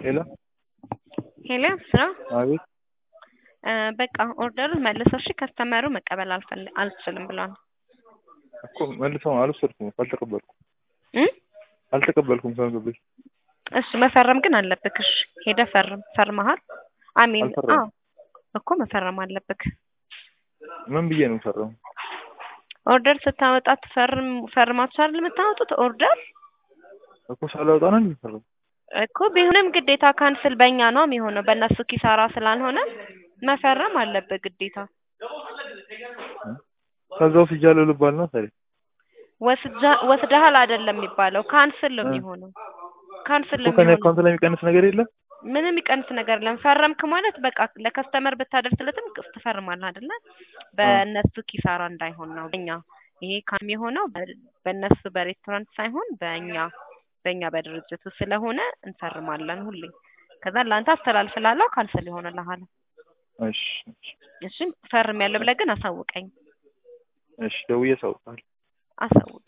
ሄሎ ሄሎ ስራ አቤት እ በቃ ኦርደሩን መልሰው እሺ ከስተመሩ መቀበል አልፈል- አልችልም ብሏል እኮ መልሰው አልወሰድኩም እኮ አልተቀበልኩም እ አልተቀበልኩም ከምግብ እሺ መፈረም ግን አለብክ እሺ ሄደህ ፈርም ፈርመሃል አሚን አልፈረምኩም። አዎ እኮ መፈረም አለብክ ምን ብዬ ነው የምሰራው? ኦርደር ስታወጣ ትፈርም ፈርማችሁ አይደል የምታወጡት ኦርደር እኮ ሳላወጣ ነው የሚሰራው። እኮ ቢሆንም ግዴታ ካንስል በእኛ ነው የሚሆነው በእነሱ ኪሳራ ስላልሆነ መፈረም አለብህ ግዴታ ከዛ ወስጃለሁ ልባል ነው ታዲያ ወስጃ ወስደሃል አይደለም የሚባለው ካንስል ነው እ። የሚሆነው ካንስል እኮ ነው ከኔ የሚሆነው አካውንት ላይ የሚቀንስ ነገር የለም። ምንም ይቀንስ ነገር የለም ፈረምክ ማለት በቃ ለከስተመር ብታደርስለትም ቅስ ትፈርማለህ አይደለ በእነሱ ኪሳራ እንዳይሆን ነው በእኛ ይሄ ካም የሆነው በ- በእነሱ በሬስቶራንት ሳይሆን በእኛ በእኛ በድርጅቱ ስለሆነ እንፈርማለን ሁሌ ከዛ ለአንተ አስተላልፍላለሁ ካንስል ይሆንልሃል እሺ እሺ እሺ ፈርም ያለው ብለህ ግን አሳውቀኝ እሺ ደውዬ አሳውቅሃለሁ። አሳውቅ